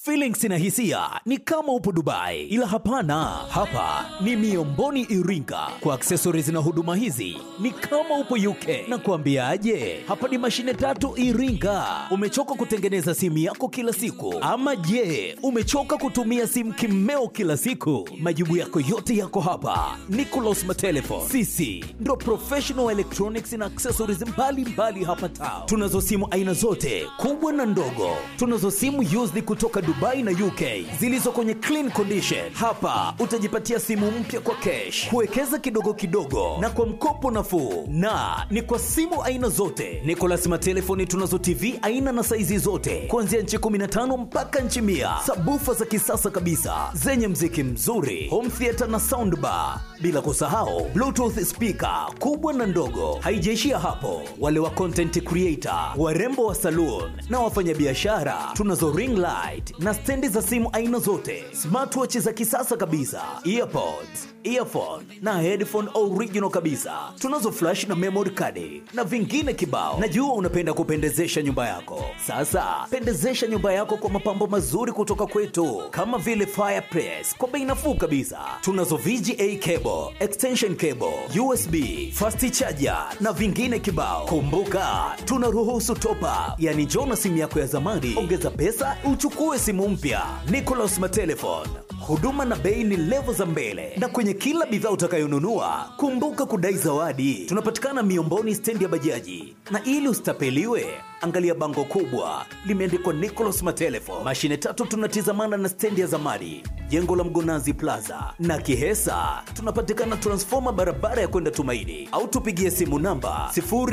Feelings na hisia ni kama upo Dubai, ila hapana, hapa ni Miomboni Iringa. Kwa accessories na huduma hizi ni kama upo UK. Na kuambiaje, hapa ni mashine tatu Iringa. Umechoka kutengeneza simu yako kila siku, ama je, umechoka kutumia simu kimeo kila siku? Majibu yako yote yako hapa. Nicolas Matelefon, sisi ndo professional electronics na accessories mbalimbali mbali hapa town. Tunazo simu aina zote kubwa na ndogo, tunazo simu used kutoka Dubai na UK zilizo kwenye clean condition. Hapa utajipatia simu mpya kwa cash, kuwekeza kidogo kidogo na kwa mkopo nafuu, na ni kwa simu aina zote. Nicolas Matelefoni tunazo TV aina na saizi zote kuanzia nchi 15 mpaka nchi mia, sabufa za kisasa kabisa zenye mziki mzuri, home theater na soundbar, bila kusahau bluetooth speaker kubwa na ndogo. Haijaishia hapo, wale wa content creator, warembo wa saloon na wafanyabiashara tunazo ring light na stendi za simu aina zote, smartwatch za kisasa kabisa, earpods, earphone na headphone original kabisa. Tunazo flash na memory card na vingine kibao. Najua unapenda kupendezesha nyumba yako. Sasa pendezesha nyumba yako kwa mapambo mazuri kutoka kwetu, kama vile fireplace kwa bei nafuu kabisa. Tunazo VGA cable, extension cable, USB, fast charger na vingine kibao. Kumbuka tunaruhusu top up, yani njoo na simu yako ya zamani, ongeza pesa uchukue simu mpya. Nicolas Matelefon, huduma na bei ni levo za mbele, na kwenye kila bidhaa utakayonunua kumbuka kudai zawadi. Tunapatikana Miomboni, stendi ya bajaji, na ili usitapeliwe angalia bango kubwa limeandikwa Nicolas Matelefon. Mashine tatu tunatizamana na stendi ya zamani, jengo la Mgonazi Plaza na Kihesa. Tunapatikana transfoma barabara ya kwenda Tumaini, au tupigie simu namba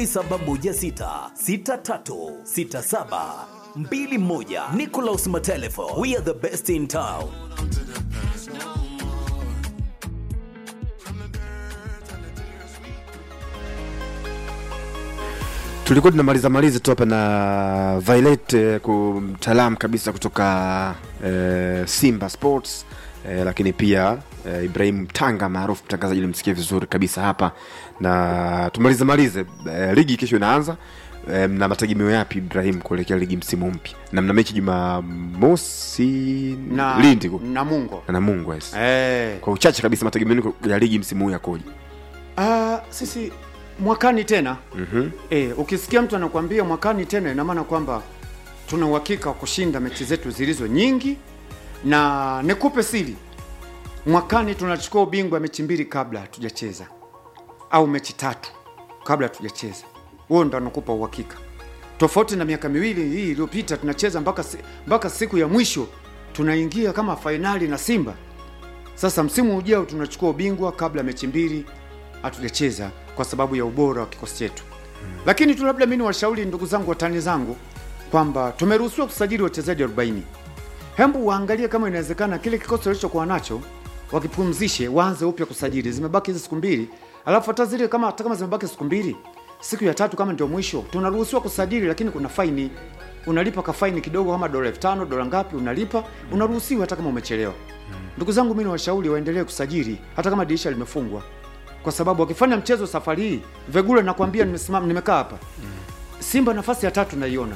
07166367 mbili moja. Nicolas Matelefo, we are the best in town. tulikuwa tunamaliza maliza tu hapa na Violet eh, ku- mtaalamu kabisa kutoka eh, Simba Sports eh, lakini pia eh, Ibrahim Tanga maarufu mtangazaji nimsikia vizuri kabisa hapa, na tumalize malize eh, ligi kesho inaanza eh, na mategemeo yapi Ibrahim kuelekea ligi msimu mpya, na mna mechi Jumamosi na Lindi ku- na Mungo na Mungu yes. eh. Kwa uchache kabisa mategemeo ya ligi msimu huu yakoje? Ah, sisi mwakani tena Mhm. eh, ukisikia mtu anakuambia mwakani tena, ina maana kwamba tuna uhakika wa kushinda mechi zetu zilizo nyingi, na nikupe siri, mwakani tunachukua ubingwa mechi mbili kabla hatujacheza, au mechi tatu kabla hatujacheza. Huo ndo nakupa uhakika, tofauti na miaka miwili hii iliyopita tunacheza mpaka si, mpaka siku ya mwisho tunaingia kama fainali na Simba. Sasa msimu ujao tunachukua ubingwa kabla mechi mbili hatujacheza kwa sababu ya ubora wa kikosi chetu. Lakini tu labda mimi niwashauri ndugu zangu watani zangu kwamba tumeruhusiwa kusajili wachezaji 40. Hembu waangalie kama inawezekana kile kikosi walichokuwa nacho wakipumzishe, waanze upya kusajili. Zimebaki hizi siku mbili, alafu hata zile kama hata kama zimebaki siku mbili, siku ya tatu kama ndio mwisho, tunaruhusiwa kusajili, lakini kuna faini. Unalipa ka faini kidogo, kama dola elfu tano dola ngapi, unalipa, unaruhusiwa hata kama umechelewa. Ndugu zangu, mimi niwashauri waendelee kusajili hata kama dirisha limefungwa, kwa sababu wakifanya mchezo safari hii, Vegula nakwambia, nimesimama nimekaa hapa, Simba nafasi ya tatu naiona.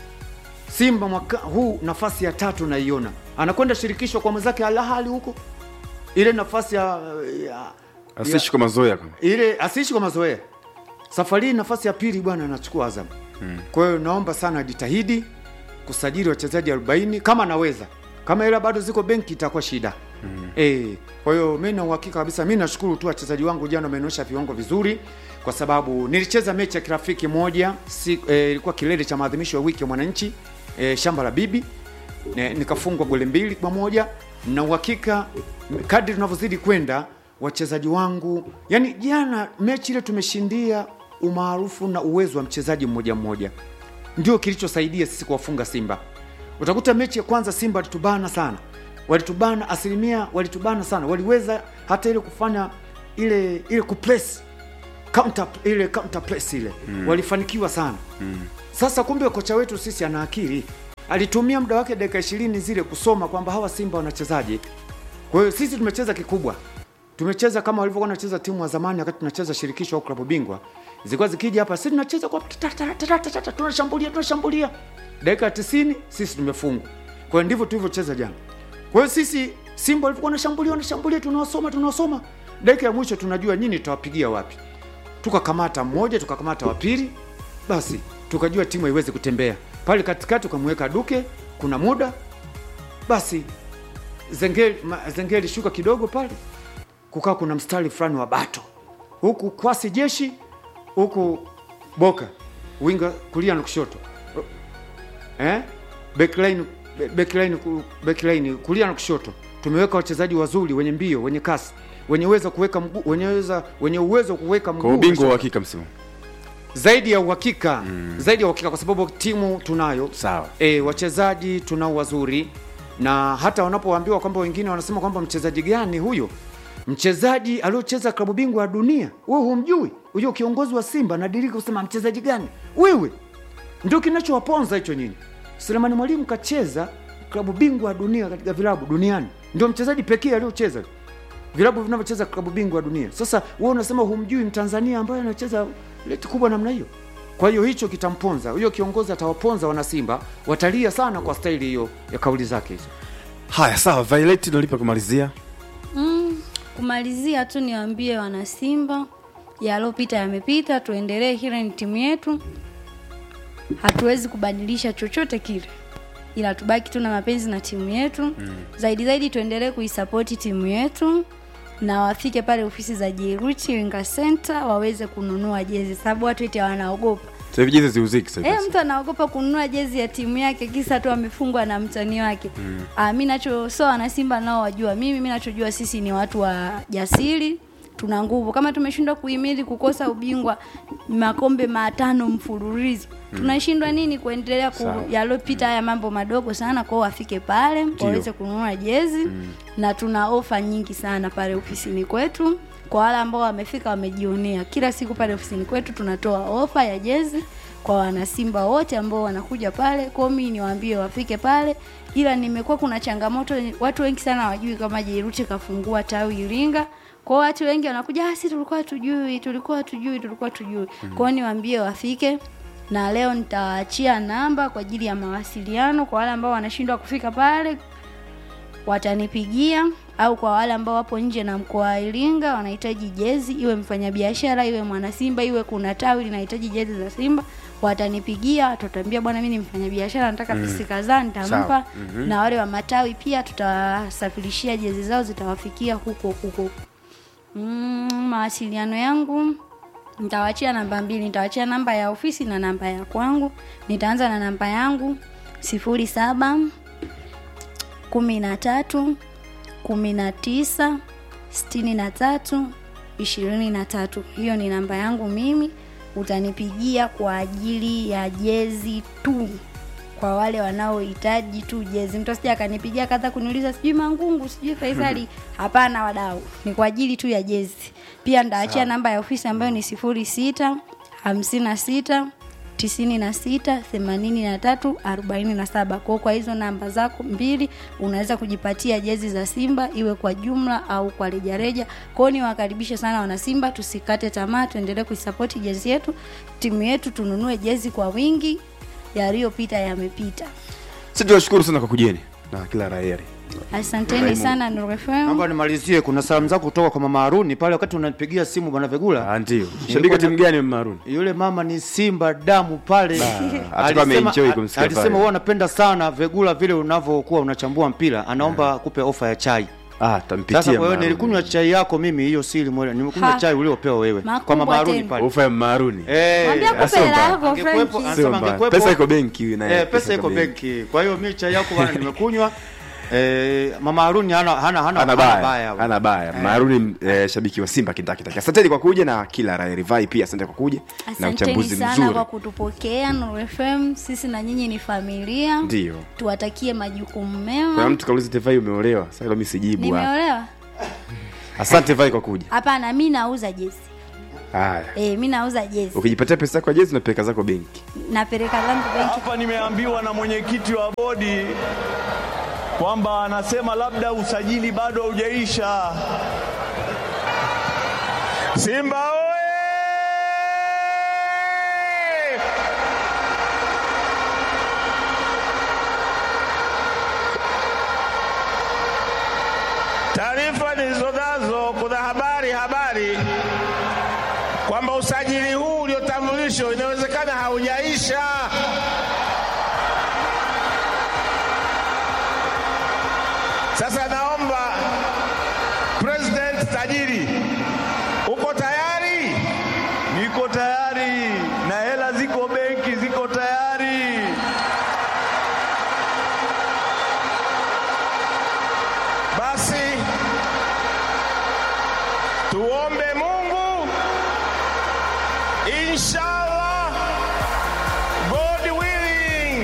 Simba mwaka huu nafasi ya tatu naiona, anakwenda shirikisho kwa mwenzake Al Ahly huko, ile nafasi ya, ya Asishi kwa mazoea kama ile asiishi kwa mazoea. Safari hii nafasi ya pili bwana anachukua Azam. Kwa hiyo naomba sana jitahidi kusajili wachezaji 40 kama anaweza. Kama hela bado ziko benki itakuwa shida. Eh, kwa hiyo mimi na uhakika kabisa mimi nashukuru tu wachezaji wangu jana wamenyosha viwango vizuri kwa sababu nilicheza mechi ya kirafiki moja si, eh, ilikuwa kilele cha maadhimisho ya wiki ya mwananchi eh, shamba la bibi Ne- nikafungwa goli mbili kwa moja na uhakika m- kadri tunavyozidi kwenda wachezaji wangu yani jana mechi ile tumeshindia umaarufu na uwezo wa mchezaji mmoja mmoja ndio kilichosaidia sisi kuwafunga simba utakuta mechi ya kwanza simba walitubana sana walitubana asilimia walitubana sana waliweza hata ile kufanya ile ile kupress counter ile counter press ile mm. walifanikiwa sana mm. Sasa kumbe kocha wetu sisi ana akili, alitumia muda wake dakika ishirini zile kusoma kwamba hawa Simba wanachezaje. Kwa hiyo sisi tumecheza kikubwa, tumecheza kama walivyokuwa wanacheza timu wa zamani wakati tunacheza shirikisho au klabu bingwa, zilikuwa zikija hapa, sisi tunacheza kwa ta- ta- ta- ta- ta- ta- ta- tunashambulia tunashambulia, dakika ya 90 sisi tumefungwa Kwa hiyo ndivyo tulivyocheza jana. Kwa hiyo sisi Simba walikuwa wanashambulia wanashambulia, tunawasoma tunawasoma, dakika ya mwisho tunajua nyinyi tutawapigia wapi. Tukakamata mmoja, tukakamata wa pili, basi tukajua timu haiwezi kutembea pale katikati. Ukamweka Duke, kuna muda basi Zengeli, ma- Zengeli shuka kidogo pale, kukaa kuna mstari fulani wa bato, huku kwasi jeshi, huku Boka winga kulia na kushoto eh? backline, backline, ku- backline kulia na kushoto. Tumeweka wachezaji wazuri wenye mbio, wenye kasi, wenye uwezo kuweka mguu, wenye uwezo wenye uwezo kuweka mguu kwa ubingwa wa hakika msimu zaidi ya uhakika zaidi ya uhakika, kwa sababu timu tunayo Sawa. e, wachezaji tunao wazuri, na hata wanapoambiwa kwamba wengine wanasema kwamba mchezaji gani huyo, mchezaji aliocheza klabu bingwa ya dunia, wewe humjui huyo kiongozi wa Simba nadirika kusema mchezaji gani wewe, ndio kinachowaponza hicho nyinyi. Selemani Mwalimu kacheza klabu bingwa ya dunia katika vilabu duniani, ndio mchezaji pekee aliocheza vilabu vinavyocheza klabu bingwa ya dunia. Sasa wewe unasema humjui mtanzania ambaye anacheza leti kubwa namna hiyo. Kwa hiyo hicho kitamponza huyo kiongozi, atawaponza wanasimba, watalia sana kwa staili hiyo ya kauli zake hizo. haya sawa violet nalipa kumalizia Mm, kumalizia tu niwaambie wanasimba yalopita yamepita, tuendelee. Hile ni timu yetu, hatuwezi kubadilisha chochote kile, ila tubaki tu na mapenzi na timu yetu mm. Zaidi zaidi tuendelee kuisapoti timu yetu na wafike pale ofisi za Jeruchi Winga Center waweze kununua jezi, sababu watu eti wanaogopa sasa hivi jezi ziuziki sasa Eh, hivi. mtu anaogopa kununua jezi ya timu yake kisa tu amefungwa na mtani wake. Mm. Ah, mimi nacho so wana Simba nao wajua. Mimi mimi nachojua sisi ni watu wa jasiri, tuna nguvu. Kama tumeshindwa kuhimili kukosa ubingwa makombe matano mfululizo. Tunashindwa nini kuendelea ku, Sawa. yalopita haya mambo madogo sana kwao wafike pale waweze kununua jezi na tuna ofa nyingi sana pale ofisini kwetu kwa wale ambao wamefika wamejionea kila siku pale ofisini kwetu tunatoa ofa ya jezi kwa wanasimba wote ambao wanakuja pale kwao mimi niwaambie wafike pale ila nimekuwa kuna changamoto watu wengi sana wajui kama Jairuti kafungua tawi Iringa kwa watu wengi wanakuja ah, si tulikuwa tujui tulikuwa tujui tulikuwa tujui kwao niwaambie wafike na leo nitawaachia namba kwa ajili ya mawasiliano kwa wale ambao wanashindwa kufika pale watanipigia au kwa wale ambao wapo nje na mkoa wa Iringa wanahitaji jezi, iwe mfanyabiashara, iwe mwanasimba, iwe kuna tawi linahitaji jezi za Simba, watanipigia, tutambia bwana, mimi ni mfanyabiashara, nataka pisi kadhaa, nitampa Sawa. na wale wa matawi pia tutawasafirishia jezi zao, zitawafikia huko huko. Mm, mawasiliano yangu nitawachia namba mbili, nitawachia namba ya ofisi na namba ya kwangu. Nitaanza na namba yangu sifuri saba kumi na tatu kumi na tisa sitini na tatu ishirini na tatu hiyo ni namba yangu mimi utanipigia kwa ajili ya jezi tu kwa wale wanaohitaji tu jezi mtu asija akanipigia kaza kuniuliza sijui mangungu sijui faisali hapana wadau ni kwa ajili tu ya jezi pia ndaachia namba ya ofisi ambayo ni sifuri sita hamsini na sita tisini na sita themanini na tatu arobaini na saba kwao kwa hizo namba zako mbili unaweza kujipatia jezi za simba iwe kwa jumla au kwa rejareja kwao ni wakaribishe sana wanasimba tusikate tamaa tuendelee kuisapoti jezi yetu timu yetu tununue jezi kwa wingi yaliyopita yamepita sisi tunashukuru sana kwa kujeni na kila raheri asanteni sana Nuru FM. Naomba nimalizie, kuna salamu zako kutoka kwa mama Haruni pale wakati unanipigia simu bwana Vegula. Ah, ndio shabiki wa timu gani maruni Yule mama ni Simba damu pale. atakuwa ameenjoy Alisema- kumsikia alisema pale. wewe unapenda sana Vegula vile unavyokuwa unachambua mpira, anaomba akupe ofa ya chai. ah tampitia Sasa kwa hiyo Maruni. nilikunywa chai yako mimi, hiyo siri mwele, nimekunywa Ha. chai uliopewa wewe Makubwa kwa mama Haruni tena. pale. ofa ya maruni Eh, Mwambie akupe sio hela mbaya. yako Angekuwepo- Frankie. Anasema sio mbaya angekuwepo- pesa iko benki naye Eh, pesa iko benki. Kwa hiyo mimi chai yako bwana nimekunywa. Eh, mama Haruni hana hana hana ana hana baya ana baya maruni eh, shabiki wa simba kindakitaki asanteni kwa kuja na kila raheri vai pia asante kwa kuja na asanteni uchambuzi sana mzuri kwa kutupokea Nuru FM sisi na nyinyi ni familia ndio tuwatakie majukumu kuna mema mtu kauliza tevai umeolewa sasa hilo mimi sijibu hapa. nimeolewa asante vai kwa kuja hapana mi nauza jezi haya e, mi nauza jezi ukijipatia pesa yako ya jezi unapeleka zako benki napeleka zangu benki Hapa nimeambiwa na mwenyekiti wa bodi kwamba anasema labda usajili bado haujaisha. Simba oye! nilizonazo kuna habari habari kwamba usajili huu uliotambulishwa inawezekana haujaisha. Sasa naomba President tajiri, uko tayari? Niko tayari na hela ziko benki, ziko tayari. Basi tuombe Mungu, inshallah, God willing.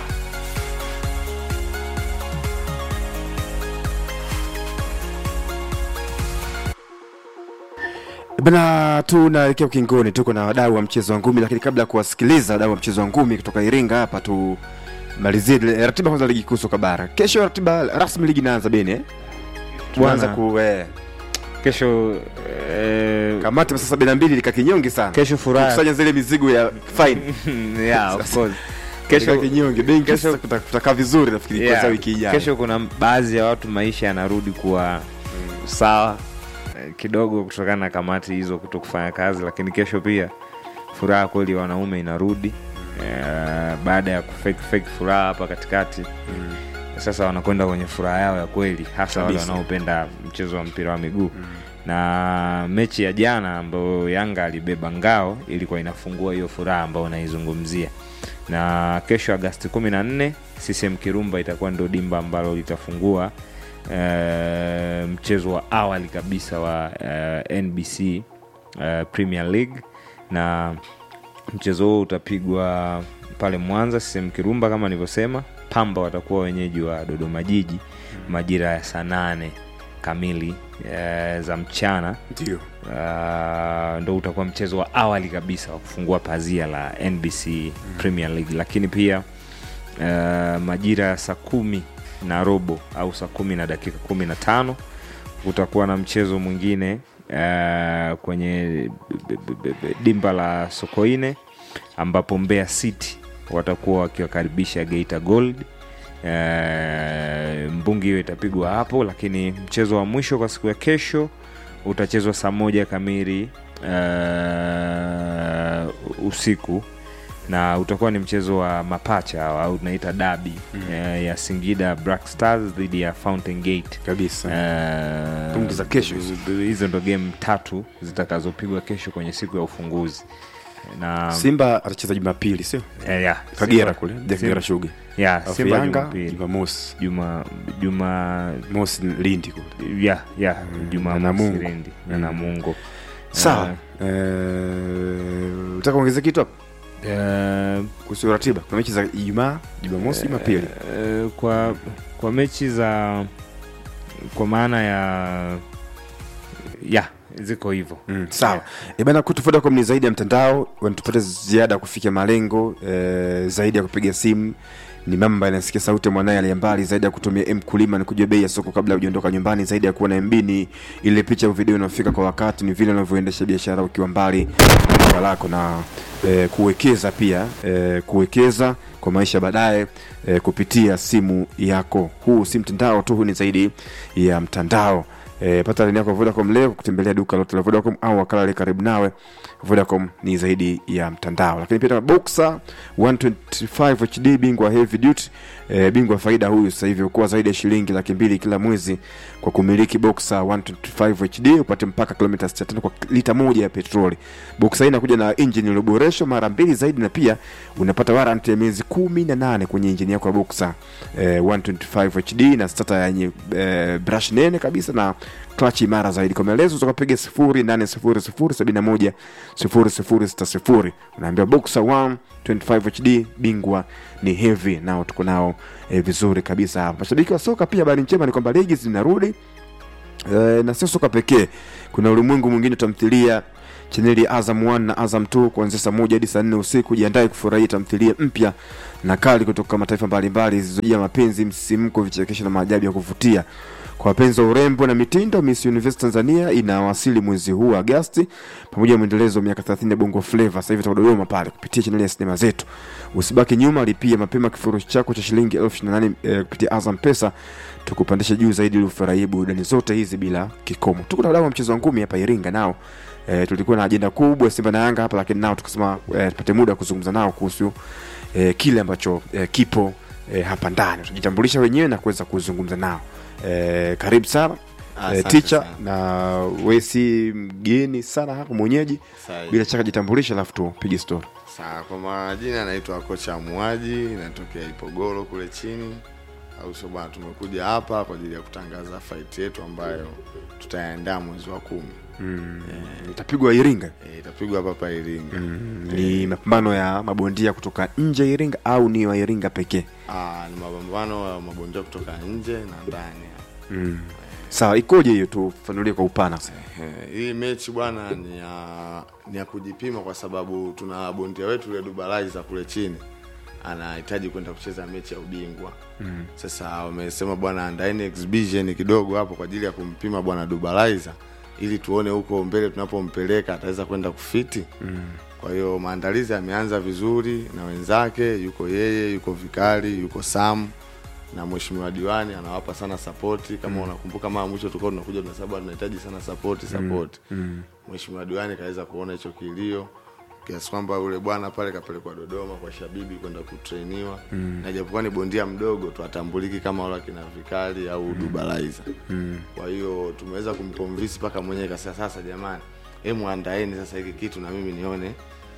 Bana, tunaelekea ukingoni, tuko na wadau wa mchezo wa ngumi, lakini kabla ya kuwasikiliza wadau wa mchezo wa ngumi kutoka Iringa hapa, tumalizie ile ratiba kwanza, ligi kuu soka bara. Kesho ratiba rasmi ligi inaanza bene, eh? tunaanza Bwana. ku eh, kesho eh, kamati masaa sabini na mbili lika kinyonge sana, kesho furaha kusanya zile mizigo ya fine yeah, of course. kesho kesho kinyonge, benki kesho- sasa kuta- kutakaa vizuri, nafikiri yeah, kwanza wiki ijayo. kesho kuna baadhi ya watu maisha yanarudi kuwa sawa eh, kidogo kutokana na kamati hizo kuto kufanya kazi, lakini kesho pia furaha kweli ya wanaume inarudi eh, baada ya kufake fake furaha hapa katikati sasa wanakwenda kwenye furaha yao ya kweli hasa wale Kabisa. wanaopenda mchezo wa mpira wa miguu na mechi ya jana ambayo yanga alibeba ngao ilikuwa inafungua hiyo furaha ambayo unaizungumzia na kesho agasti kumi na nne ccm kirumba itakuwa ndo dimba ambalo litafungua eh, mchezo wa awali kabisa wa eh, nbc eh, premier league na mchezo huo utapigwa pale mwanza sehemu kirumba kama nilivyosema pamba watakuwa wenyeji wa dodoma jiji majira ya saa nane kamili e, za mchana Ndio. uh, ndo utakuwa mchezo wa awali kabisa wa kufungua pazia la nbc premier league lakini pia uh, majira ya saa kumi na robo au saa kumi na dakika kumi na tano utakuwa na mchezo mwingine uh, kwenye b- b- b- b- dimba la sokoine ambapo mbeya city watakuwa wakiwakaribisha geita gold uh, mbungi hiyo itapigwa hapo lakini mchezo wa mwisho kwa siku ya kesho utachezwa saa moja kamili uh, usiku na utakuwa ni mchezo wa mapacha au tunaita dabi mm. uh, ya singida black stars dhidi ya fountain gate kabisa Eh, Pungi za kesho hizo. hizo ndo game tatu zitakazopigwa kesho kwenye siku ya ufunguzi na simba atacheza jumapili sio eh, yeah, kagera Simba- kule Simba- kagera shuga yeah, Alafu Simba yanga Jumapili. jumamosi juma juma mosi lindi kule ya ya juma na Namungo. Sirindi na namungo sawa Eh, utaka kuongeza kitu hapo Eh, kuhusu ratiba kuna mechi za ijumaa jumamosi jumapili eh, kwa kwa mechi za kwa maana ya ya ziko hivyo Mm, sawa e bana kutu Vodacom ni zaidi ya mtandao wanatupata ziada ya kufikia malengo e, zaidi ya kupiga simu ni mama ambaye anasikia sauti ya mwanaye aliye mbali zaidi ya kutumia m kulima ni kujua bei ya soko kabla hujaondoka nyumbani zaidi ya kuwa na mb ni ile picha au video inayofika kwa wakati ni vile unavyoendesha biashara ukiwa mbali na duka lako na e, kuwekeza pia e, kuwekeza kwa maisha baadaye e, kupitia simu yako huu si mtandao tu huu ni zaidi ya mtandao E, pata laini yako ya Vodacom leo kwa kutembelea duka lote la Vodacom au wakala aliye karibu nawe. Vodacom ni zaidi ya mtandao. Lakini pia tuna Boxer 125 HD bingwa heavy duty e, bingwa faida huyu sasa hivi ukuwa zaidi ya shilingi laki mbili kila mwezi kwa kumiliki Boxer 125 HD upate mpaka kilomita 65 kwa lita moja ya petroli. Boxer hii inakuja na engine iliyoboreshwa mara mbili zaidi na pia unapata warranty ya miezi 18 kwenye engine yako ya Boxer eh, 125 HD na starter yenye eh, brush nene kabisa na clutch imara zaidi. Kwa maelezo utakapiga 0800710060 unaambia Boxer 125 HD bingwa ni heavy, nao tuko nao eh, vizuri kabisa hapa. Mashabiki wa soka pia, habari njema ni kwamba ligi zinarudi Eh, na sio soka pekee kuna ulimwengu mwingine tamthilia chaneli ya azam 1 na azam 2 kuanzia saa moja hadi saa nne usiku jiandae kufurahia tamthilia mpya na kali kutoka mataifa mbalimbali zilizojia mapenzi msisimko vichekesho na maajabu ya kuvutia Kwa wapenzi wa urembo na mitindo, Miss Universe Tanzania inawasili mwezi huu wa Agosti pamoja na mwendelezo wa miaka 30 ya Bongo Flava. Sasa hivi itakuwa Dodoma pale kupitia chaneli ya sinema zetu. Usibaki nyuma, lipia mapema kifurushi chako cha shilingi elfu ishirini na nane eh, kupitia Azam Pesa tukupandisha juu zaidi ili ufurahie burudani zote hizi bila kikomo. Tuko na wadau wa mchezo wa ngumi hapa Iringa nao E, tulikuwa na ajenda kubwa Simba na Yanga hapa, lakini nao tukasema e, tupate muda kuzungumza nao kuhusu e, kile ambacho e, kipo e, hapa ndani. Tutajitambulisha wenyewe na kuweza kuzungumza nao. E, karibu sana e, Asante ticha sana. na we si mgeni sana hapa mwenyeji, Sahi. bila shaka jitambulisha, alafu tupige story. Sawa, kwa majina naitwa kocha Muaji, natokea Ipogoro kule chini, au sio bwana? Tumekuja hapa kwa ajili ya kutangaza fight yetu ambayo tutaandaa mwezi wa kumi. Itapigwa Iringa. Eh, itapigwa hapa hapa Iringa. Ni mapambano ya mabondia kutoka nje ya Iringa au ni wa Iringa pekee? Ah, ni mapambano ya mabondia kutoka nje na ndani. hapa. Sawa, ikoje hiyo? Tufanulie kwa upana sasa. Eh, Hii mechi bwana ni ya ni ya kujipima kwa sababu tuna bondia wetu yule Dubalaiza kule chini anahitaji kwenda kucheza mechi ya ubingwa. Mm. Sasa wamesema bwana andaeni exhibition kidogo hapo kwa ajili ya kumpima bwana Dubalaiza ili tuone huko mbele tunapompeleka ataweza kwenda kufiti. Mm. Kwa hiyo maandalizi yameanza vizuri na wenzake, yuko yeye, yuko Vikali, yuko Sam na mheshimiwa diwani anawapa sana sapoti kama unakumbuka mara mwisho tulikuwa tunakuja tunasema tunahitaji sana sapoti sapoti mheshimiwa diwani kaweza kuona hicho kilio kiasi kwamba yule bwana pale kapelekwa dodoma kwa shabibi kwenda kutrainiwa na japokuwa ni bondia mdogo tu atambuliki kama wale akina vikali au dubalaiza kwa hiyo tumeweza kumconvince mpaka mwenyewe kasema sasa jamani hemu andaeni sasa hiki kitu na mimi nione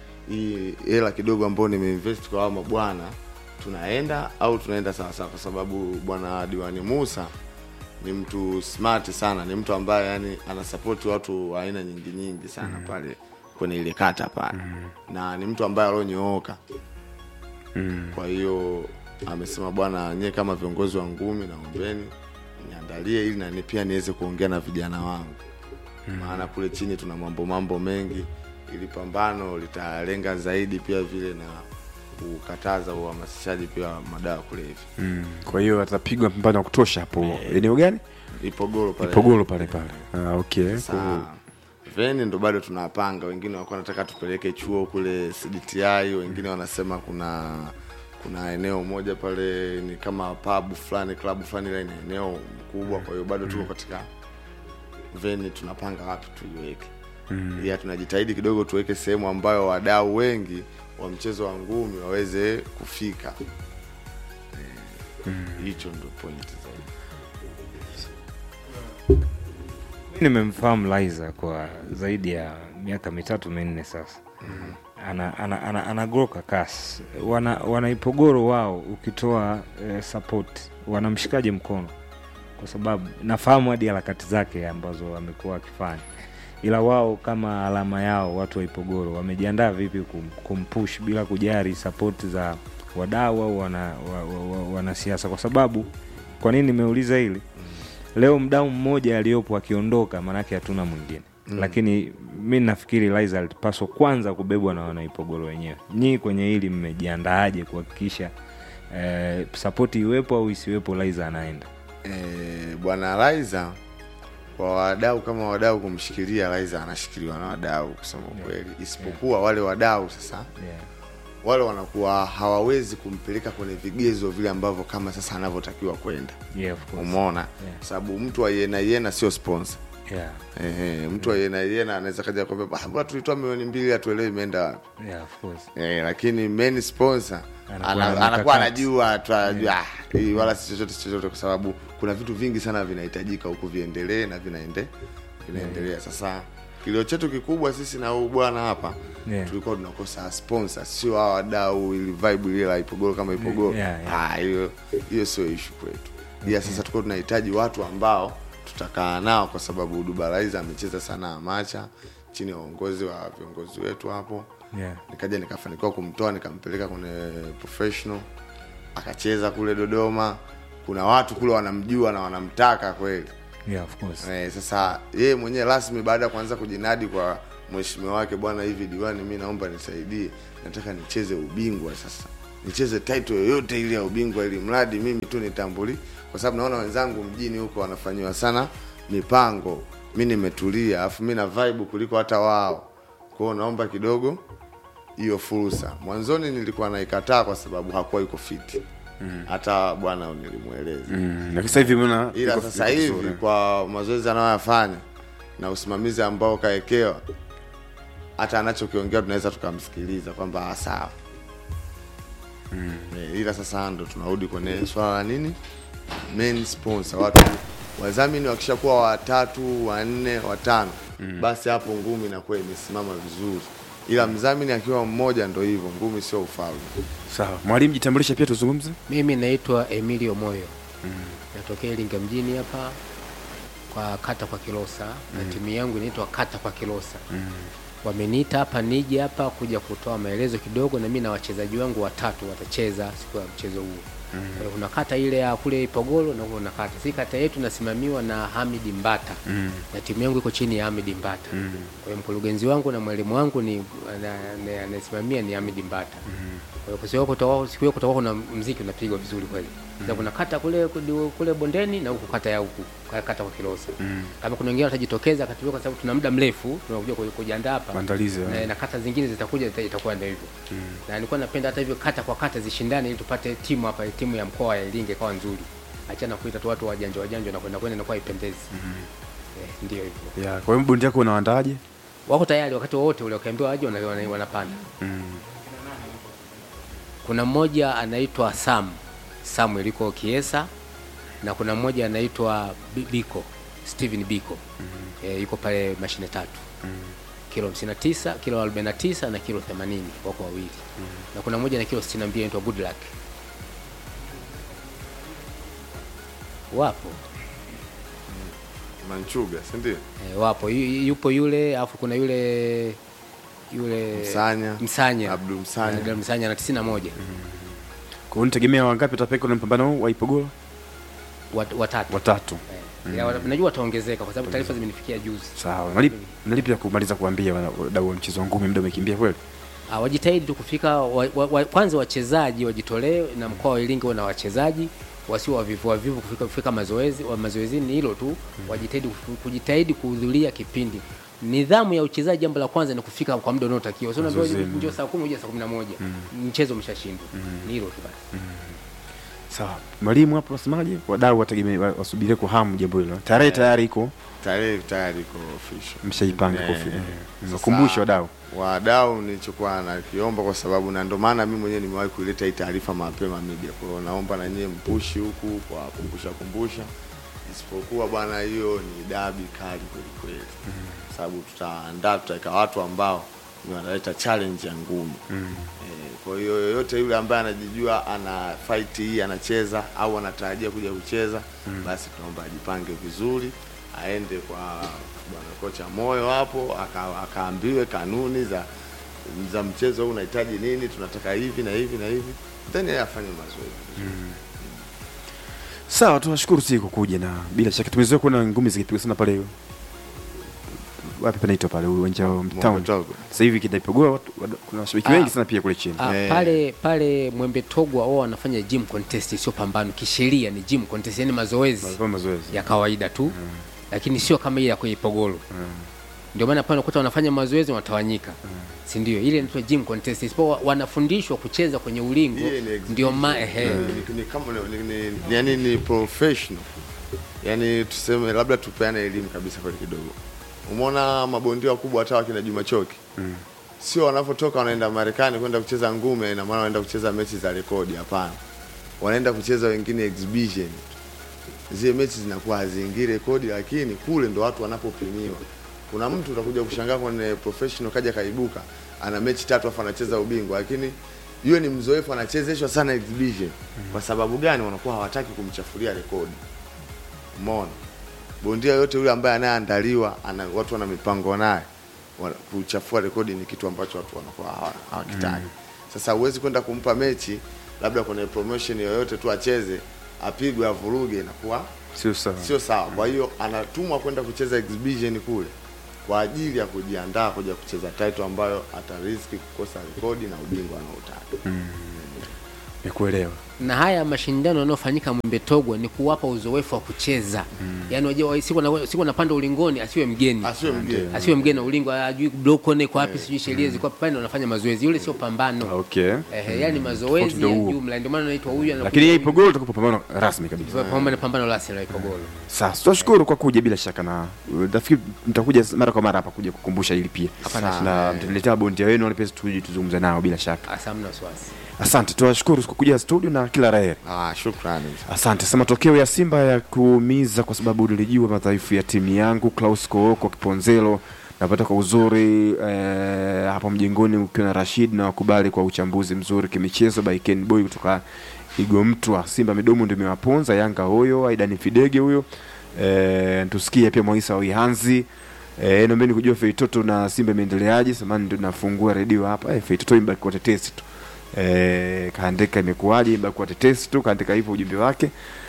hii hela kidogo ambayo nimeinvest kwa hao mabwana tunaenda au tunaenda sawasawa kwa sababu bwana diwani musa ni mtu smart sana ni mtu ambaye yani anasapoti watu wa aina nyingi nyingi sana mm. pale kwenye ile kata pale mm. na ni mtu ambaye alionyooka mm. kwa hiyo amesema bwana nyie kama viongozi wa ngumi naombeni niandalie ili nani pia niweze kuongea na vijana wangu mm. maana kule chini tuna mambo mambo mengi ili pambano litalenga zaidi pia vile na kukataza uhamasishaji pia wa madawa ya kulevya Mm. Kwa hiyo atapigwa mpambano wa kutosha hapo. Eneo gani? ipogoro pale Ipogolo pale pale. Ah, okay. Saa, veni ndo bado tunapanga wengine walikuwa nataka tupeleke chuo kule cdti wengine wanasema kuna kuna eneo moja pale ni kama pub fulani klabu fulani ile ina eneo kubwa kwa hiyo bado tuko katika veni tunapanga wapi tuiweke mm. ya tunajitahidi kidogo tuweke sehemu ambayo wadau wengi wa mchezo wa ngumi waweze kufika Eh, hicho ndo point zaidi mi nimemfahamu Liza kwa zaidi ya miaka mitatu minne sasa ana, ana, ana, anagroka kasi wana, wanaipogoro wao ukitoa eh, support wanamshikaje mkono kwa sababu nafahamu hadi harakati zake ambazo amekuwa akifanya ila wao kama alama yao watu wa ipogoro wamejiandaa vipi kum, kumpush bila kujari sapoti za wadau au wana, wa, wa, wa, wanasiasa kwa sababu kwa nini nimeuliza hili leo mdau mmoja aliyopo akiondoka maanake hatuna mwingine mm. lakini mi nafikiri Liza alipaswa kwanza kubebwa na wanaipogoro wenyewe nyii kwenye hili mmejiandaaje kuhakikisha eh, sapoti iwepo au isiwepo Liza anaenda eh, bwana Laiza kwa wadau kama wadau kumshikilia Laiza anashikiliwa na wadau kusema kweli isipokuwa wale wadau sasa yeah. wale wanakuwa hawawezi kumpeleka kwenye vigezo vile ambavyo kama sasa anavyotakiwa kwenda Yeah, of course. umeona Yeah. sababu mtu wa yena yena sio sponsor Yeah. Ehe, mtu wa yena yena anaweza kaja kwambia "Ah, mbona tulitoa milioni mbili hatuelewi imeenda wapi Yeah, of course. Eh, lakini main sponsor Anakuwa ana- na anakuwa mikakati. anajua tu anajua ah, hii wala si chochote si chochote kwa sababu kuna vitu vingi sana vinahitajika huku viendelee na vinaende vinaendelea sasa kilio chetu kikubwa sisi na huu bwana hapa Yeah. tulikuwa tunakosa sponsor sio hawa wadau ili vibe ile la ipogoro kama ipogoro Yeah, yeah. Ah, hiyo hiyo sio issue kwetu ila sasa tulikuwa tunahitaji watu ambao tutakaa nao kwa sababu dubalaiza amecheza sana amacha chini ya uongozi wa viongozi wetu hapo Yeah. nikaja nikafanikiwa kumtoa nikampeleka kwenye professional akacheza kule dodoma kuna watu kule wanamjua na wanamtaka kweli Yeah, of course. eh, sasa yeye mwenyewe rasmi baada ya kuanza kujinadi kwa mheshimiwa wake bwana hivi diwani mi naomba nisaidie nataka nicheze ubingwa sasa nicheze title yoyote ile ya ubingwa ili mradi mimi tu nitambuli kwa sababu naona wenzangu mjini huko wanafanyiwa sana mipango mi nimetulia alafu mi na vibe kuliko hata wao kwao naomba kidogo hiyo fursa mwanzoni nilikuwa naikataa kwa sababu hakuwa yuko fiti hata bwana nilimweleza Mm, lakini sasa hivi umeona ila yuko- sasa yuko hivi vizuri. kwa mazoezi anayoyafanya na usimamizi ambao kaekewa hata anachokiongea tunaweza tukamsikiliza kwamba ah, sawa mm. ila sasa ndo tunarudi kwenye swala la nini main sponsor watu wadhamini wakishakuwa watatu wanne watano mm. basi hapo ngumi inakuwa imesimama vizuri ila mdhamini akiwa mmoja ndo hivyo ngumi sio ufalme sawa mwalimu jitambulishe pia tuzungumze Mimi naitwa Emilio Moyo mm. natokea Iringa mjini hapa kwa kata kwa Kilosa mm. na timu yangu inaitwa kata kwa Kilosa mm. wameniita hapa nije hapa kuja kutoa maelezo kidogo, na mimi na wachezaji wangu watatu watacheza siku ya mchezo huo mm. kuna kata ile ya kule Ipogolo na kuna kata si kata yetu nasimamiwa na Hamid Mbata mm. na timu yangu iko chini ya Hamid Mbata mm. kwa hiyo mkurugenzi wangu na mwalimu wangu ni ana- ana- anayesimamia ni Hamid Mbata mm. kwa hiyo kwa siku hiyo kutakuwa- siku hiyo kutakuwa kuna mziki unapigwa vizuri kweli sasa kuna kata kule kule- kule bondeni na huku kata ya huku ka- kata kwa Kilosa kama kuna wengine watajitokeza kati kwa sababu tuna muda mrefu tunakuja ku- kujiandaa hapa Maandalizi, na, eh. na kata zingine zitakuja zita- itakuwa ndio hivyo na nilikuwa napenda hata hivyo kata kwa kata zishindane ili tupate timu hapa timu ya mkoa ya Iringa ikawa nzuri achana kuita tu watu wajanja wajanja na kwenda kwenda inakuwa ipendezi eh, ndio hivyo ya kwa hiyo bondi yako unawaandaaje wako tayari wakati wowote ule wakiambiwa waje wana- wana- wanapanda kuna mmoja anaitwa Sam Samuel iko Kiesa na kuna mmoja anaitwa Bi- Biko Steven Biko eh, yuko pale mashine tatu kilo 59 kilo 49 na kilo 80 wako wawili na kuna mmoja na kilo 62 anaitwa Good Luck wapo manchuga sindio eh, wapo Yu- yu- yupo yule alafu kuna yule yule Msanya. Msanya Abdul Msanya. Abdul Msanya na 91 kwa hiyo nitegemea wangapi watapeka na mpambano huu wa Ipogolo Wat- watatu watatu Eh, ya, wat- najua wataongezeka kwa sababu taarifa zimenifikia juzi sawa nalipi nalipi ya kumaliza kuambia wana- wadau wa mchezo wa ngumi muda umekimbia kweli Ah, wajitahidi tu kufika wa, wa, wa, kwanza wachezaji wajitolee na mkoa wa Iringa na wachezaji wasio wavivu wavivu kufika, kufika mazoezi wa mazoezini hilo tu wajitahidi kufu- kujitahidi kuhudhuria kipindi nidhamu ya uchezaji jambo la kwanza ni kufika kwa muda unaotakiwa sio unaambiwa Mazoezini. njoo saa 10 uje saa 11 mchezo umeshashindwa ni hilo tu basi sawa mwalimu hapo wasemaje wadau wategemea wa- wasubirie kwa hamu jambo hilo tarehe tayari iko tarehe tayari iko official mshaipanga Eh, kofi eh. Sasa, wakumbushe wadau wadau nilichokuwa nakiomba kwa sababu na ndio maana mimi mwenyewe nimewahi kuileta hii taarifa mapema media kwa hiyo naomba na nyie mpushi huku kwa kumbusha kumbusha isipokuwa bwana hiyo ni dabi kali kweli kweli sababu tutaandaa tutaweka watu ambao ni wanaleta challenge ya ngumi eh, kwa hiyo yoyote yule ambaye anajijua ana fight hii anacheza au anatarajia kuja kucheza basi tunaomba ajipange vizuri aende kwa bwana kocha moyo hapo aka- akaambiwe kanuni za za mchezo huu unahitaji nini tunataka hivi na hivi na hivi then yeye afanye mazoezi sawa tunashukuru siku kuja na bila shaka tumezoea kuona ngumi zikipigwa sana pale wapi panaitwa pale uwanja wa town Mwembetogo. sasa hivi kinaipogwa watu- wadu- kuna washabiki Ah. wengi sana pia kule chini Ah, Eh. pale pale Mwembe Togwa wao wanafanya gym contest sio pambano kisheria ni gym contest yani mazoezi Walikuwa mazoezi ya kawaida tu lakini sio kama ile ya kwenye Ipogolo ndio maana pale unakuta wanafanya mazoezi wanatawanyika si ndio ile inaitwa gym contest isipokuwa wanafundishwa kucheza kwenye ulingo Ile ni exhibition. ndio ma ehe Ni- ni kama ni, ni, ni, yani ni professional yani tuseme labda tupeane elimu kabisa pale kidogo umeona mabondia wakubwa hata wakina Juma Choki mm. sio wanavyotoka wanaenda Marekani kwenda kucheza ngumi ina maana wanaenda kucheza mechi za rekodi hapana wanaenda kucheza wengine exhibition zile mechi zinakuwa haziingii rekodi lakini kule ndo watu wanapopimiwa kuna mtu utakuja kushangaa kwenye professional kaja kaibuka ana mechi tatu afu anacheza ubingwa lakini yule ni mzoefu anachezeshwa sana exhibition kwa sababu gani wanakuwa hawataki kumchafulia rekodi umeona bondia yote yule ambaye anayeandaliwa ana, watu wana mipango naye wana- kuchafua rekodi ni kitu ambacho watu wanakuwa hawa- hawakitaki sasa huwezi kwenda kumpa mechi labda kwenye promotion yoyote tu acheze apigwe avuruge inakuwa sio sawa sio sawa kwa hiyo anatumwa kwenda kucheza exhibition kule kwa ajili ya kujiandaa kuja kucheza title ambayo atariski kukosa rekodi na ubingwa anaotaka nikuelewa na haya mashindano yanayofanyika Mwimbetogwa ni kuwapa uzoefu wa kucheza mm. yaani wajua siku na siku anapanda ulingoni asiwe mgeni asiwe mgeni asiwe mgeni na ulingo ajui blokone kwa wapi sijui sheria ziko wapi pale ndo wanafanya mazoezi yule sio pambano okay ehe yani mazoezi Ndio ya huo. jumla ndio maana anaitwa huyu anakuja lakini yeye huyu. ipogolo utakupa pambano rasmi kabisa pambano pambano rasmi la Ipogolo sasa tunashukuru kwa kuja bila shaka na uh, nafikiri mtakuja mara kwa mara hapa kuja kukumbusha hili pia Hapana na mtaniletea bondia wenu wale pia tuje tuzungumze nao bila shaka asa hamna wasiwasi asante tunashukuru kwa kuja studio na kila laheri ah, shukrani asante sasa matokeo ya simba ya kuumiza kwa sababu nilijua madhaifu ya timu yangu klaus kooko kiponzelo napata kwa uzuri eh, hapo mjengoni ukiwa na rashid na wakubali kwa uchambuzi mzuri kimichezo by Ken boy kutoka igomtwa simba midomo ndio imewaponza yanga huyo aidani fidege huyo eh, tusikie pia mwaisa wihanzi Eh, naombeni kujua feitoto na simba imeendeleaje samani ndio nafungua redio hapa eh, feitoto imbaki kwa tetesi tu eh, kaandika imekuwaje imbaki kwa tetesi tu kaandika hivyo ujumbe wake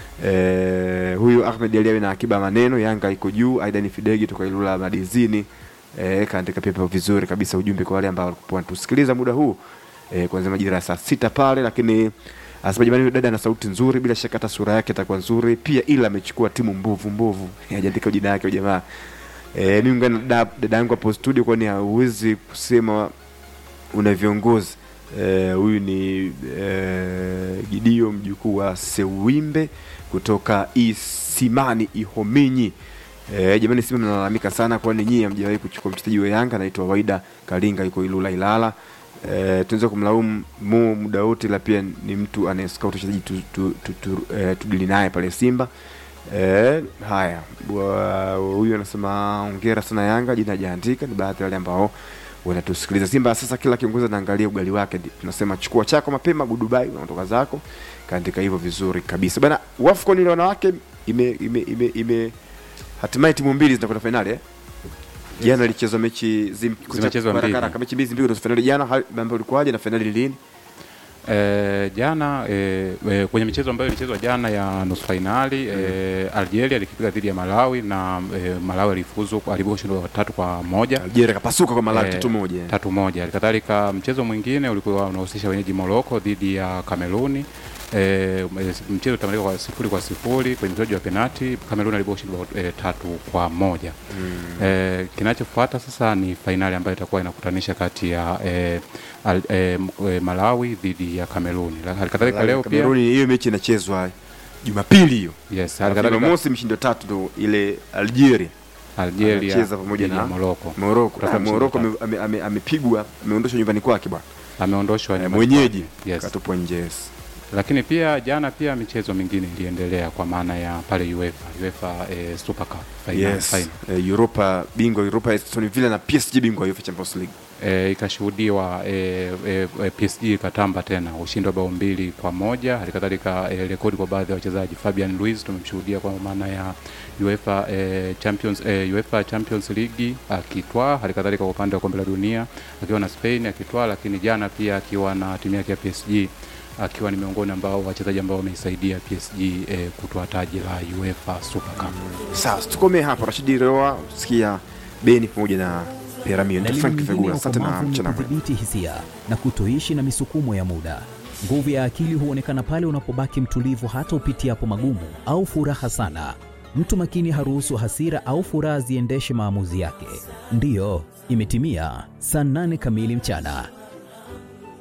eh, huyu Ahmed Aliawi na akiba maneno Yanga iko juu Aidan Fidegi toka Ilula Madizini eh, kaandika pia pia vizuri kabisa ujumbe kwa wale ambao walikuwa wanatusikiliza muda huu eh, kuanzia majira ya saa sita pale lakini anasema jamani, huyu dada ana sauti nzuri, bila shaka hata sura yake itakuwa nzuri pia, ila amechukua timu mbovu mbovu. Hajaandika jina yake huyu jamaa. Eh, mimi ngana dada dada yangu hapo studio, kwani hauwezi kusema una viongozi Eh, huyu ni eh, Gidio mjukuu wa Sewimbe kutoka Isimani Ihominyi. Eh, jamani Simba mnalalamika sana kwani nyinyi hamjawahi kuchukua mchezaji wa Yanga anaitwa Waida Kalinga yuko Ilula Ilala. Eh, tunaweza kumlaumu Mo muda wote, la pia ni mtu anayescout wachezaji tu, tu, tu, tu, eh, tudili naye pale Simba. Eh, haya Bwa- huyu anasema hongera sana Yanga, jina hajaandika, ni baadhi ya wale ambao wanatusikiliza. Simba sasa, kila kiongozi anaangalia ugali wake, ndi- tunasema chukua chako mapema, Dubai unaondoka zako. Kaandika hivyo vizuri kabisa bana. Wafcon ile wanawake ime, ime, ime, ime hatimaye timu mbili zinakwenda fainali eh? Jana ilichezwa mechi zim- Zimechezwa haraka mbili. haraka, mechi mbili mbili nusu fainali jana, hali- mambo ilikuwaje na fainali ni lini? E, jana e, e, kwenye michezo ambayo ilichezwa jana ya nusu fainali e, Algeria alikipiga dhidi ya Malawi na e, Malawi alifuzu alibuka ushindi wa tatu kwa moja Algeria kapasuka kwa Malawi Eh, tatu moja. tatu moja. Halikadhalika mchezo mwingine ulikuwa unahusisha wenyeji Morocco dhidi ya Kameruni. E, mchezo utamalizika kwa sifuri kwa sifuri kwenye mchezo wa penati. Kameruni alibuka ushindi wa e, tatu kwa moja. Mm. E, kinachofuata sasa ni fainali ambayo itakuwa inakutanisha kati ya e, al, e, m- e, Malawi dhidi ya Kameruni. Halikadhalika leo pia Kameruni hiyo mechi inachezwa Jumapili hiyo. yes, Alafu halikadhalika Jumamosi mshindi wa tatu ndo ile Algeria Algeria anacheza pamoja dhidi ya na Morocco. Morocco. Kutafuta Ah, mshindi Morocco wa ame- ame- ame- amepigwa, ameondoshwa nyumbani kwake bwana. ameondoshwa Eh, nyumbani Mwenyeji kwake. yes. katupwa nje. yes. lakini pia jana pia michezo mingine iliendelea kwa maana ya pale UEFA UEFA eh, Super Cup final, Yes. final. Eh, Europa bingwa Europa Aston Villa na PSG bingwa UEFA Champions League. E, ikashuhudiwa e, e, e, PSG ikatamba tena ushindi wa bao mbili kwa moja halikadhalika e, rekodi kwa baadhi ya wachezaji Fabian Ruiz tumemshuhudia kwa maana ya UEFA e, Champions e, UEFA Champions League akitwaa halikadhalika kwa upande wa kombe la dunia akiwa na Spain akitwaa lakini jana pia akiwa na timu yake ya PSG akiwa ni miongoni ambao wachezaji ambao wameisaidia PSG e, kutwaa taji la UEFA Super Cup. Sawa, tukomee hapa. Rashidi Roa, sikia Beni pamoja na Piramio. na Ndio elimu Frank nyingine Fegula. ya Asante na ukomavu ni mchana mwema. kudhibiti hisia na kutoishi na misukumo ya muda. Nguvu ya akili huonekana pale unapobaki mtulivu hata upitiapo magumu au furaha sana. Mtu makini haruhusu hasira au furaha ziendeshe maamuzi yake. Ndiyo, imetimia saa nane kamili mchana.